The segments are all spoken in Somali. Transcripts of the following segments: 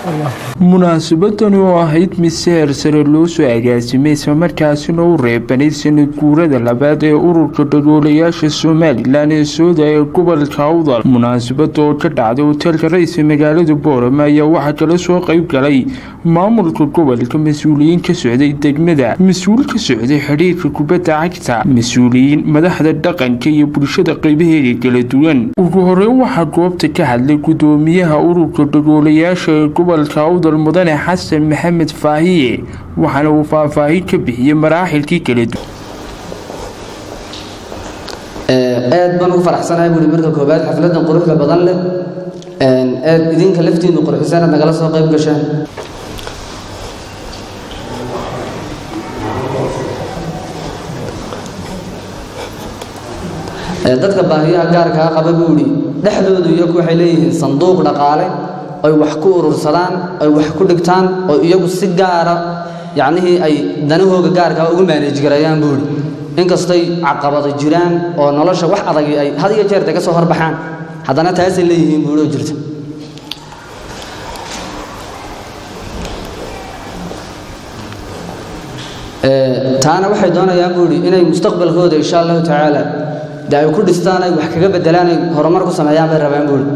munaasabadani oo ahayd mid seher sare loo soo agaasimay islamarkaasina u reebanay sanad guurada labaad ee ururka dhagoolayaasha somalilan ee sooda ee gobolka awdal munaasabada oo ka dhacday hoteelka ra-iisa magaalada boorama ayaa waxaa kala soo qeyb galay maamulka gobolka mas-uuliyiin ka socday degmada mas-uul ka socday xidhiirka kubadda cagta mas-uuliyiin madaxda dhaqanka iyo bulshada qeybaheeda kala duwan ugu horeyn waxaa goobta ka hadlay gudoomiyaha ururka dhagoolayaasha ee gobolka awdal mudane xasan maxamed faahiye waxaana uu faahfaahin ka bixiyey maraaxilkii kala duwan aad baan ugu faraxsanahay buuri marka koobaad xafladan quruxda badan leh aad idinka laftiinu qurxisaan aad nagala soo qayb gashaan dadka baahiyaha gaarkaa qaba buuri dhexdoodu iyagu waxay leeyihiin sanduuq dhaqaale ay wax ku urursadaan ay wax ku dhigtaan oo iyagu si gaara yacnihii ay danahooga gaarkaa ugu maaneej garayaan buuri inkastay caqabado jiraan oo nolosha wax adagi ay had iyo jeerta ka soo horbaxaan haddana taasay leeyihiin buuroo jirta taana waxay doonayaan buuri inay mustaqbalkooda insha allahu tacaala de ay ku dhistaan ay wax kaga bedelaan ay horumar ku sameeyaan bay rabaan buuri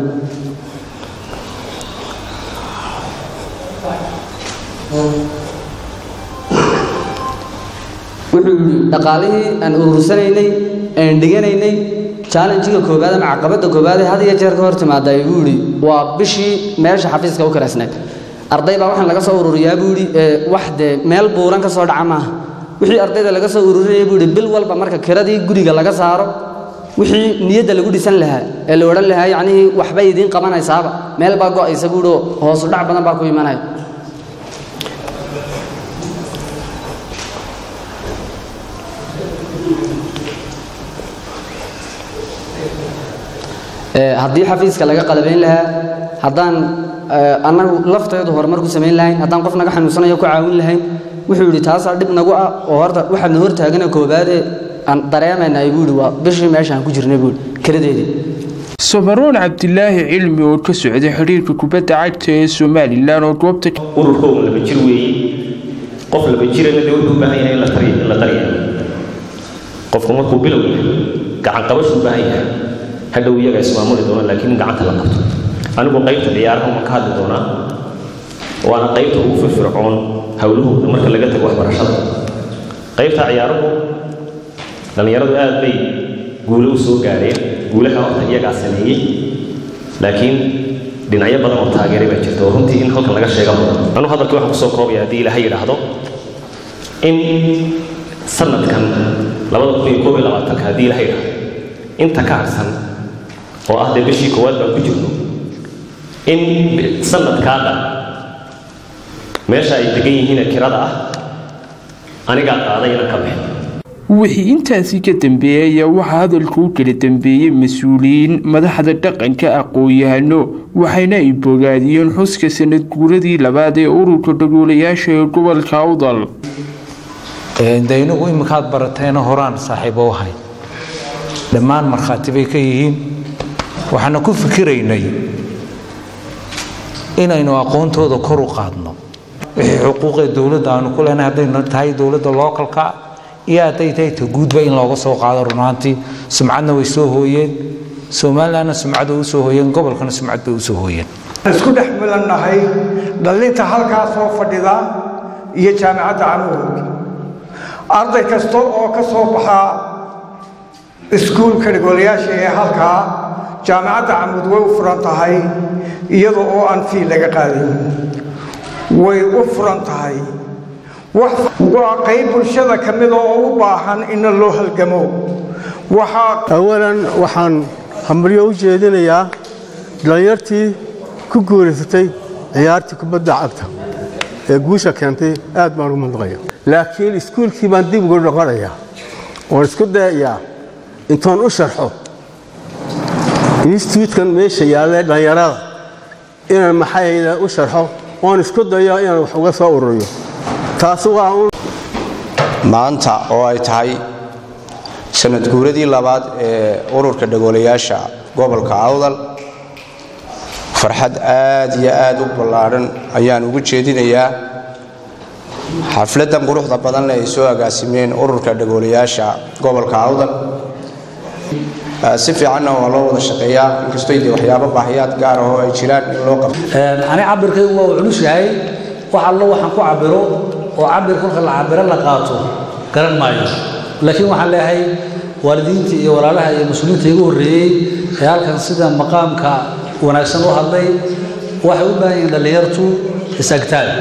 wuxuu yidhi dhaqaalihii aan urursanaynay aan dhiganaynay challenjiga koobaad ama caqabadda koobaad ee had iyo jeer ka hor timaada buu yidhi waa bishii meesha xafiiska u karaysnayd arday baa waxaan laga soo ururiyaa buu yidhi wax dee meel buuran ka soo dhaca maaha wixii ardayda laga soo ururinaya buu yidhi bil walba marka kiradii guriga laga saaro wixii niyadda lagu dhisan lahaa ee la odhan lahaa yacnihii waxbay idiin qabanaysaaba meel baa go'aysa buu yidhi oo hoosu dhac badan baa ku imanaya haddii xafiiska laga qalabayn lahaa haddaan annagu lafteedu horumar ku samayn lahayn haddaan qof naga xanuunsanayo ku caawin lahayn wuxuu yidhi taasaa dhib nagu ah oo horta waxaadna hortaagana koobaadee aan dareemaynay buu yidhi waa bishii meeshaan ku jirnay buu yidhi kaladeedii sabaroon cabdilaahi cilmi oo ka socday xidhiirka kubadda cagta ee somalilan oo goobta ururkooda laba jir weeye qof laba jirana dee wuxuu u baahan yahay in la tariya qofku markuu bilow yahay gacan qabashu u baahan yahay hadhow iyaga ismaamuli doona laakiin gacanta la qabto anigu qaybta ciyaaraha ma ka hadli doonaa waana qaybta ugu firfircoon howlahooda marka laga tago waxbarashada qaybta ciyaaruhu dhallinyaradu aad bay guulo u soo gaadheen guulaha horta iyagaa sameeyey laakiin dhinacyo badan oo taageeray baa jirta oo runtii in halkan laga sheega mudan anu hadalkii waxaan kusoo koobaya haddii ilaahay yidhaahdo in sanadkan labada kun iyo koob iyo labaatanka haddii ilaahay yidhaahdo inta ka harsan oo ah dee bishii koowaad baan ku jirno in sanadkaada meesha ay degan yihiin kirada ah anigaa qaaday inaan ka baxo wixii intaasi ka dambeeyey ayaa waxaa hadalka u kala dambeeyey mas-uuliyiin madaxda dhaqanka aqoon-yahano waxayna ay bogaadiyeen xuska sanad guuradii labaad ee ururka dhagoolayaasha ee gobolka awdal de inagu iminkaad barateena horaan saaxiibo u ahay dhammaan markhaati bay ka yihiin waxaana ku fikiraynay inaynu aqoontooda kor u qaadno wixii xuquuqee dowladda aanu ku leenahay haddaynu tahay dowladda lookalka iyo hadday tahay ta guudba in looga soo qaado runaantii sumcadna way soo hooyeen somalilandna sumcad way u soo hooyeen gobolkana sumcad bay u soo hooyeen isku dhex milannahay dhallinta halkaa soo fadhida iyo jaamicadda canuud arday kasta oo ka soo baxaa iskuulka dhagoolayaasha ee halkaa jaamicadda camuud way u furan tahay iyada oo aan fii laga qaadayn way u furan tahay waa qayb bulshada ka mida oo u baahan in loo halgamo awalan waxaan hambalyo u jeedinayaa dhallinyartii ku guulaysatay ciyaartii kubadda cagta ee guusha keentay aad baan ugu mandaqaya laakiin iskuulkii baan dib ugu noqonayaa oon isku dayayaa intoon u sharxo instituutkan meesha yaallee dhallinyarada inaan maxayda u sharxo oon isku dayo inaan wax uga soo ururiyo taas waa un maanta oo ay tahay sanad guuradii labaad ee ururka dhagoolayaasha gobolka awdal farxad aad iyo aad u ballaadhan ayaan ugu jeedinayaa xafladdan quruxda badan leh ay soo agaasimeen ururka dhagoolayaasha gobolka awdal si fiicanna waa loo wada shaqeeyaa inkastoo de waxyaabo baahiyaad gaar ah oo ay jiraan in loo qabto ani cabirkaygu waa culus yahay wax allo waxaan ku cabiro oo cabir kolka la cabiro la qaato garan maayo laakiin waxaan leeyahay waalidiinta iyo walaalaha iyo muslimiinta igu horreeyey ee halkan sida maqaamka wanaagsan u hadlay waxay u baahan yihiin dhallinyartu isagtaan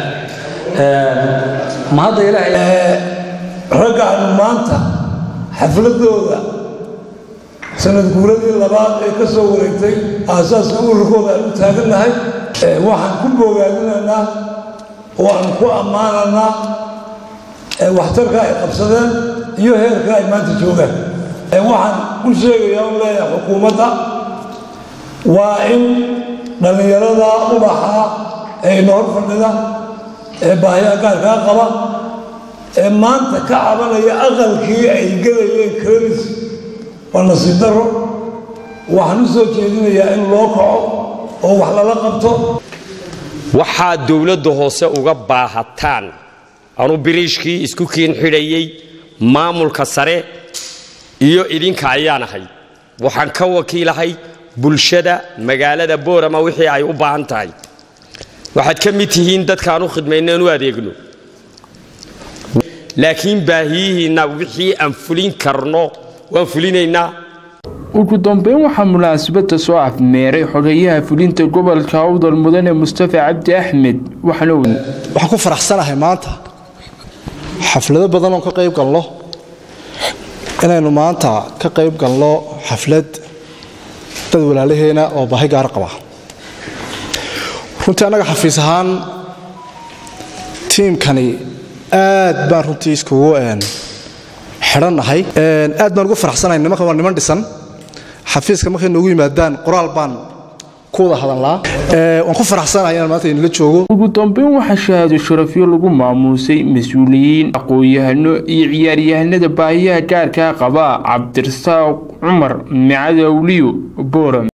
ma hadda ilaahay raggaanu maanta xafladooda sanad guuradii labaad ee ka soo wareegtay aasaaska ururkooda aan u taagannahay waxaan ku bogaadinaynaa oo aan ku ammaananaa waxtarka ay qabsadeen iyo heerka ay maanta joogaan waxaan ku sheegayaa u leeyahay xukuumadda waa in dhallinyarada ubaxa ee ina hor fadhida ee baahiyaha gaarkaa qaba ee maanta ka cabanaya aqalkii ay gelayeen krelis waa nasiib daro waxaan u soo jeedinayaa in loo kaco oo wax lala qabto waxaad dowladda hoose uga baahataan anu biriishkii isku kiin xidhayey maamulka sare iyo idinka ayaan ahay waxaan ka wakiilahay bulshada magaalada boorama wixii ay u baahan tahay waxaad ka mid tihiin dadkaan u khidmayno aan u adeegno laakiin baahiyihiinna wixii aan fulin karno waan fulinaynaa ugu dambeyn waxaa munaasabada soo afmeeray xogeyaha fulinta gobolka awdal mudane mustafa cabdi axmed waxaana waxaan ku faraxsanahay maanta xaflado badan oo ka qayb galno inaynu maanta ka qayb galno xaflad dad walaalaheena oo baahi gaar qaba runtii annaga xafiis ahaan tiimkani aad baan runtii iskugu xidhannahay aad baan ugu faraxsanahay nimankan waa niman dhisan xafiiska markay noogu yimaadaan qoraal baan ku wada hadalnaa waan ku faraxsanahay inaan maanta idinla joogo ugu dambeyn waxaa shahaado sharafyo lagu maamuusay mas-uuliyiin aqoon-yahano iyo ciyaaryahanada baahiyaha gaarkaa qaba cabdirasaaq cumar micadawliyo booram